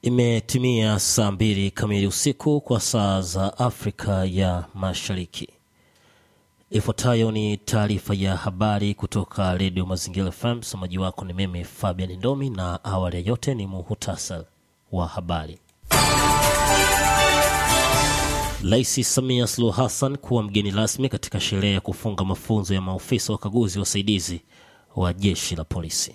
Imetimia saa mbili kamili usiku kwa saa za Afrika ya Mashariki. Ifuatayo ni taarifa ya habari kutoka Redio Mazingira FM. Msomaji wako ni mimi Fabian Ndomi, na awali ya yote ni muhutasari wa habari. Rais Samia Suluhu Hassan kuwa mgeni rasmi katika sherehe ya kufunga mafunzo ya maofisa wakaguzi wasaidizi wa jeshi la polisi.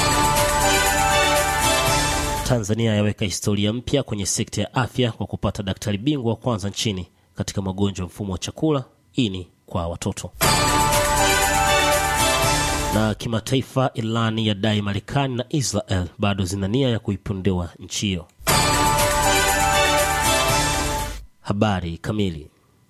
Tanzania yaweka historia mpya kwenye sekta ya afya kwa kupata daktari bingwa wa kwanza nchini katika magonjwa mfumo wa chakula, ini kwa watoto. Na kimataifa, Irani yadai Marekani na Israel bado zina nia ya kuipondewa nchi hiyo. Habari kamili.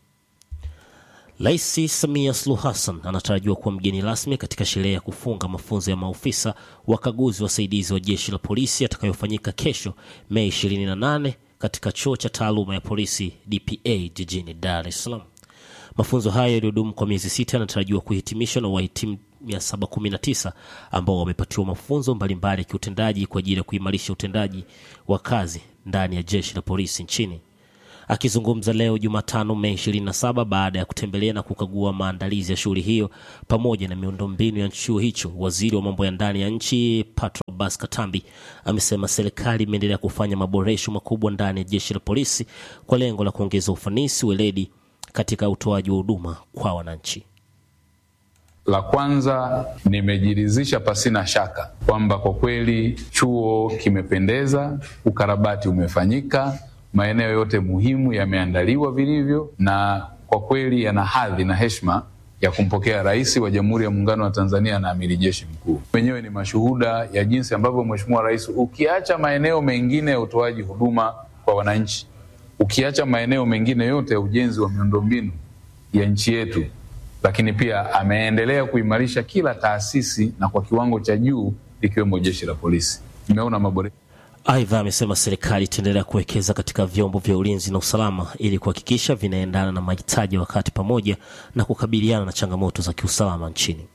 Rais Samia Suluhu Hassan anatarajiwa kuwa mgeni rasmi katika sherehe ya kufunga mafunzo ya maofisa wakaguzi wasaidizi wa jeshi la polisi yatakayofanyika kesho Mei 28 katika chuo cha taaluma ya polisi DPA jijini Dar es Salaam. Mafunzo hayo yaliyodumu kwa miezi sita yanatarajiwa kuhitimishwa na wahitimu 719 ambao wamepatiwa mafunzo mbalimbali ya kiutendaji kwa ajili ya kuimarisha utendaji wa kazi ndani ya jeshi la polisi nchini. Akizungumza leo Jumatano Mei 27 baada ya kutembelea na kukagua maandalizi ya shughuli hiyo pamoja na miundombinu ya chuo hicho, waziri wa mambo ya ndani ya nchi Patrobas Katambi amesema serikali imeendelea kufanya maboresho makubwa ndani ya jeshi la polisi kwa lengo la kuongeza ufanisi, weledi katika utoaji wa huduma kwa wananchi. La kwanza, nimejiridhisha pasina shaka kwamba kwa kweli chuo kimependeza, ukarabati umefanyika maeneo yote muhimu yameandaliwa vilivyo, na kwa kweli yana hadhi na heshima ya kumpokea Rais wa Jamhuri ya Muungano wa Tanzania na Amiri Jeshi Mkuu. Wenyewe ni mashuhuda ya jinsi ambavyo Mheshimiwa Rais, ukiacha maeneo mengine ya utoaji huduma kwa wananchi, ukiacha maeneo mengine yote ya ujenzi wa miundombinu ya nchi yetu, lakini pia ameendelea kuimarisha kila taasisi na kwa kiwango cha juu, ikiwemo Jeshi la Polisi. Nimeona maboresho Aidha, amesema serikali itaendelea kuwekeza katika vyombo vya ulinzi na usalama ili kuhakikisha vinaendana na mahitaji ya wakati pamoja na kukabiliana na changamoto za kiusalama nchini.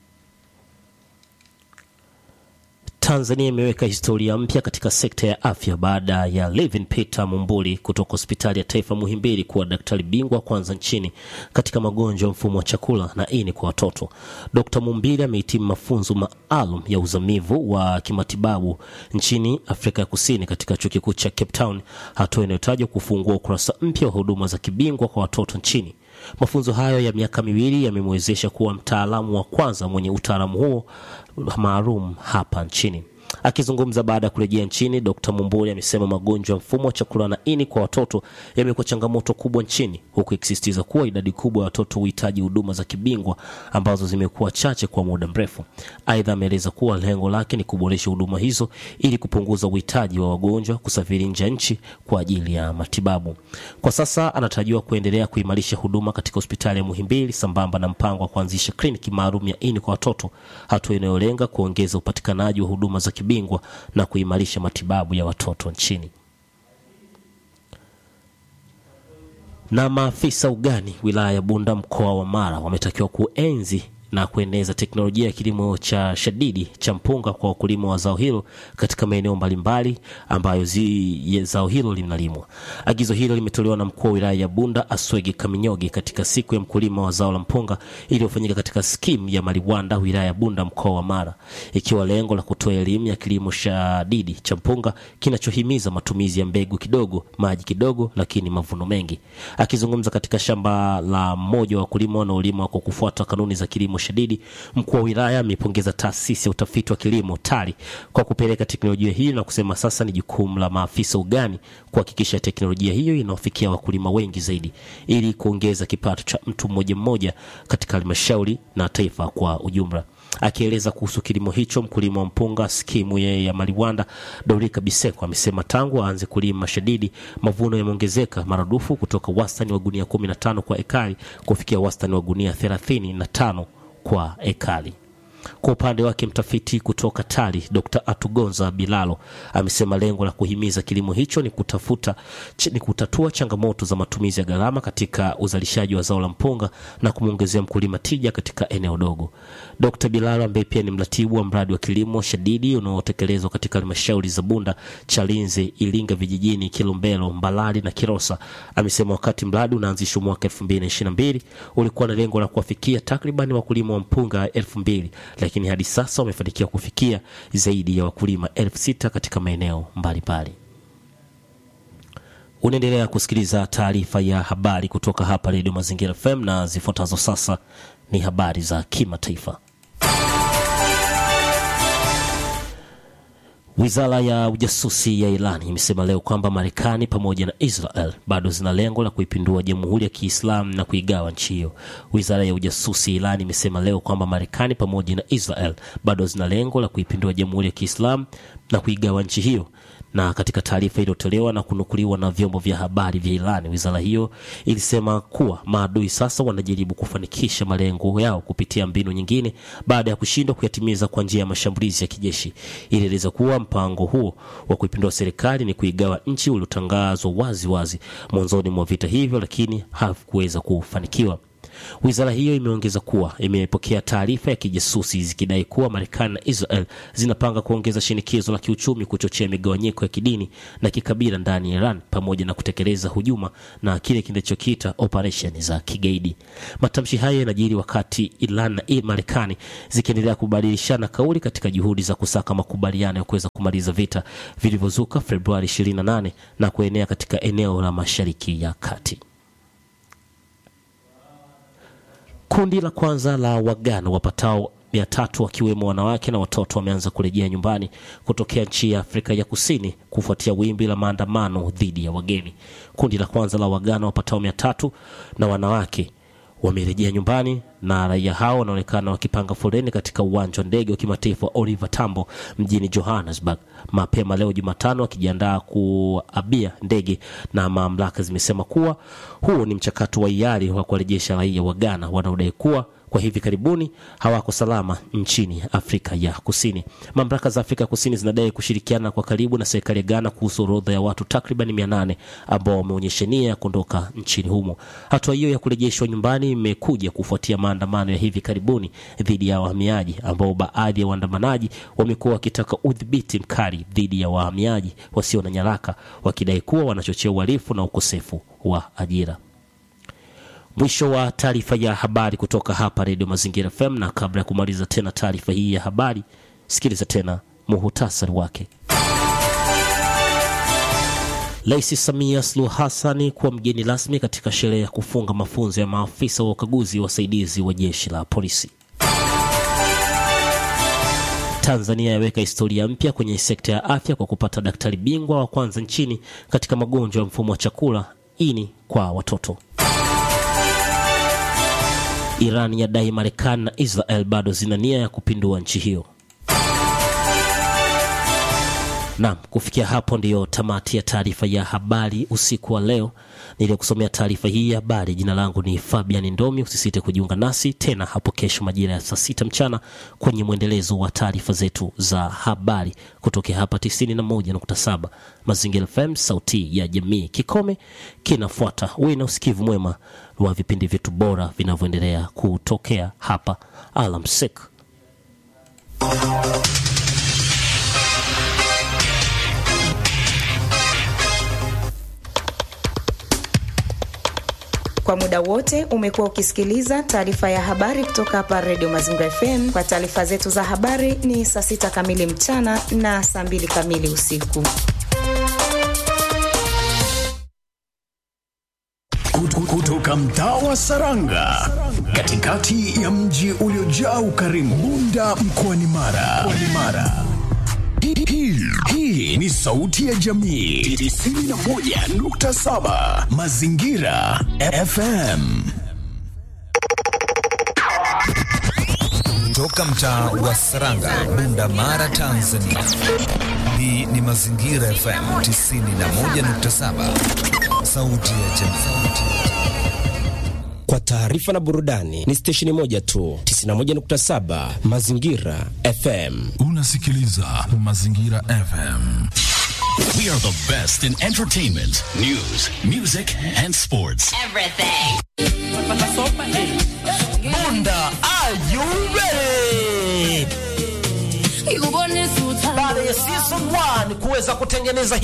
Tanzania imeweka historia mpya katika sekta ya afya baada ya Levin Peter Mumbuli kutoka hospitali ya taifa Muhimbili kuwa daktari bingwa kwanza nchini katika magonjwa ya mfumo wa chakula na ini kwa watoto. Dr. Mumbili amehitimu mafunzo maalum ya uzamivu wa kimatibabu nchini Afrika ya Kusini katika chuo kikuu cha Cape Town, hatua inayotajwa kufungua ukurasa mpya wa huduma za kibingwa kwa watoto nchini. Mafunzo hayo ya miaka miwili yamemwezesha kuwa mtaalamu wa kwanza mwenye utaalamu huo maalum hapa nchini. Akizungumza baada ya kurejea nchini, Dr. Mumbuli amesema magonjwa ya mfumo wa chakula na ini kwa watoto yamekuwa changamoto kubwa nchini, huku ikisisitiza kuwa idadi kubwa ya watoto huhitaji huduma za kibingwa ambazo zimekuwa chache kwa muda mrefu. Aidha, ameeleza kuwa lengo lake ni kuboresha huduma hizo ili kupunguza uhitaji wa wagonjwa kusafiri nje ya nchi kwa ajili ya matibabu. Kwa sasa anatarajiwa kuendelea kuimarisha huduma katika hospitali ya Muhimbili sambamba na mpango wa kuanzisha kliniki maalum ya ini kwa watoto, hatua inayolenga kuongeza upatikanaji wa huduma za kibingwa na kuimarisha matibabu ya watoto nchini. Na maafisa ugani wilaya ya Bunda mkoa wa Mara wametakiwa kuenzi na kueneza teknolojia ya kilimo cha shadidi cha mpunga kwa wakulima wa zao hilo katika maeneo mbalimbali ambayo zi, zao hilo linalimwa. Agizo hilo limetolewa na mkuu wa wilaya ya Bunda Aswege Kaminyoge katika siku ya mkulima wa zao la mpunga iliyofanyika katika skimu ya Maliwanda wilaya ya Bunda mkoa wa Mara, ikiwa lengo la kutoa elimu ya kilimo shadidi cha mpunga kinachohimiza matumizi ya mbegu kidogo, maji kidogo, lakini mavuno mengi. Akizungumza katika shamba la mmoja wa wakulima wanaolima kwa kufuata kanuni za kilimo shadidi, mkuu wa wilaya amepongeza taasisi ya utafiti wa kilimo TARI kwa kupeleka teknolojia hiyo na kusema sasa ni jukumu la maafisa ugani kuhakikisha teknolojia hiyo inawafikia wakulima wengi zaidi ili kuongeza kipato cha mtu mmoja mmoja katika halmashauri na taifa kwa ujumla. Akieleza kuhusu kilimo hicho, mkulima wa mpunga skimu yeye ya Maliwanda Dorika Biseko amesema tangu aanze kulima shadidi mavuno yameongezeka maradufu kutoka wastani wa gunia 15 kwa ekari kufikia wastani wa gunia 35 kwa ekari. Kwa upande wake mtafiti kutoka TARI Dr. Atugonza Bilalo amesema lengo la kuhimiza kilimo hicho ni kutafuta ni kutatua changamoto za matumizi ya gharama katika uzalishaji wa zao la mpunga na kumwongezea mkulima tija katika eneo dogo. Dr. Bilalo ambaye pia ni mratibu wa mradi wa kilimo shadidi unaotekelezwa katika halmashauri za Bunda, Chalinze, Ilinga vijijini, Kilombero, Mbalali na Kilosa amesema wakati mradi unaanzishwa mwaka 2022 ulikuwa na lengo la kuwafikia takriban wakulima wa mpunga elfu mbili lakini hadi sasa wamefanikiwa kufikia zaidi ya wakulima elfu sita katika maeneo mbalimbali. Unaendelea kusikiliza taarifa ya habari kutoka hapa Redio Mazingira FM na zifuatazo sasa ni habari za kimataifa. Wizara ya ujasusi ya Iran imesema leo kwamba Marekani pamoja na Israel bado zina lengo la kuipindua Jamhuri ya Kiislamu na kuigawa nchi hiyo. Wizara ya ujasusi ya Iran imesema leo kwamba Marekani pamoja na Israel bado zina lengo la kuipindua Jamhuri ya Kiislamu na kuigawa nchi hiyo na katika taarifa iliyotolewa na kunukuliwa na vyombo vya habari vya Iran, wizara hiyo ilisema kuwa maadui sasa wanajaribu kufanikisha malengo yao kupitia mbinu nyingine baada ya kushindwa kuyatimiza kwa njia ya mashambulizi ya kijeshi. Ilieleza kuwa mpango huo wa kuipindua serikali ni kuigawa nchi uliotangazwa wazi wazi mwanzoni mwa vita hivyo, lakini hakuweza kufanikiwa. Wizara hiyo imeongeza kuwa imepokea taarifa ya kijasusi zikidai kuwa Marekani na Israel zinapanga kuongeza shinikizo la kiuchumi, kuchochea migawanyiko ya kidini na kikabila ndani ya Iran, pamoja na kutekeleza hujuma na kile kinachokiita operesheni za kigaidi. Matamshi hayo yanajiri wakati Iran na Marekani zikiendelea kubadilishana kauli katika juhudi za kusaka makubaliano ya kuweza kumaliza vita vilivyozuka Februari 28 na kuenea katika eneo la Mashariki ya Kati. Kundi la kwanza la Wagana wapatao mia tatu wakiwemo wanawake na watoto wameanza kurejea nyumbani kutokea nchi ya Afrika ya Kusini kufuatia wimbi la maandamano dhidi ya wageni. Kundi la kwanza la Wagana wapatao mia tatu na wanawake wamerejea nyumbani na raia hao wanaonekana wakipanga foleni katika uwanja wa ndege wa kimataifa wa Oliver Tambo mjini Johannesburg mapema leo Jumatano, wakijiandaa kuabia ndege, na mamlaka zimesema kuwa huo ni mchakato wa hiari wa kuwarejesha raia wa Ghana wanaodai kuwa kwa hivi karibuni hawako salama nchini Afrika ya Kusini. Mamlaka za Afrika Kusini zinadai kushirikiana kwa karibu na serikali ya Ghana kuhusu orodha ya watu takriban mia nane ambao wameonyesha nia ya kuondoka nchini humo. Hatua hiyo ya kurejeshwa nyumbani imekuja kufuatia maandamano ya hivi karibuni dhidi ya wahamiaji, ambao baadhi ya waandamanaji wamekuwa wakitaka udhibiti mkali dhidi ya wahamiaji wasio na nyaraka, wakidai kuwa wanachochea uhalifu na ukosefu wa ajira. Mwisho wa taarifa ya habari kutoka hapa Redio Mazingira FM, na kabla ya kumaliza tena taarifa hii ya habari, sikiliza tena muhutasari wake. Rais Samia Suluhu Hassani kuwa mgeni rasmi katika sherehe ya kufunga mafunzo ya maafisa wa ukaguzi wasaidizi wa jeshi la polisi. Tanzania yaweka historia mpya kwenye sekta ya afya kwa kupata daktari bingwa wa kwanza nchini katika magonjwa ya mfumo wa chakula ini kwa watoto. Iran yadai Marekani na Israel bado zina nia ya kupindua nchi hiyo. Naam, kufikia hapo ndiyo tamati ya taarifa ya habari usiku wa leo. Niliyokusomea taarifa hii ya habari, jina langu ni Fabian Ndomi. Usisite kujiunga nasi tena hapo kesho majira ya saa sita mchana kwenye mwendelezo wa taarifa zetu za habari kutokea hapa 91.7 Mazingira FM, sauti ya jamii. Kikome kinafuata. Uwe na usikivu mwema wa vipindi vyetu bora vinavyoendelea kutokea hapa. Alamsik. Kwa muda wote umekuwa ukisikiliza taarifa ya habari kutoka hapa Radio Mazingira FM. Kwa taarifa zetu za habari ni saa sita kamili mchana na saa mbili kamili usiku. Kutoka mtaa wa Saranga, katikati ya mji uliojaa ukarimu, Bunda mkoani Mara. Mara. Hii, hii ni sauti ya jamii 91.7 Mazingira FM. Toka mtaa wa Saranga, Bunda, Mara, Tanzania. Hii ni Mazingira FM 91.7, sauti ya jamii. Kwa taarifa na burudani ni stesheni moja tu, 91.7 Mazingira FM. Unasikiliza Mazingira FM. We are the best in entertainment, news, music and sports. Everything. Bunda, are you ready? Baada ya season 1 kuweza kutengeneza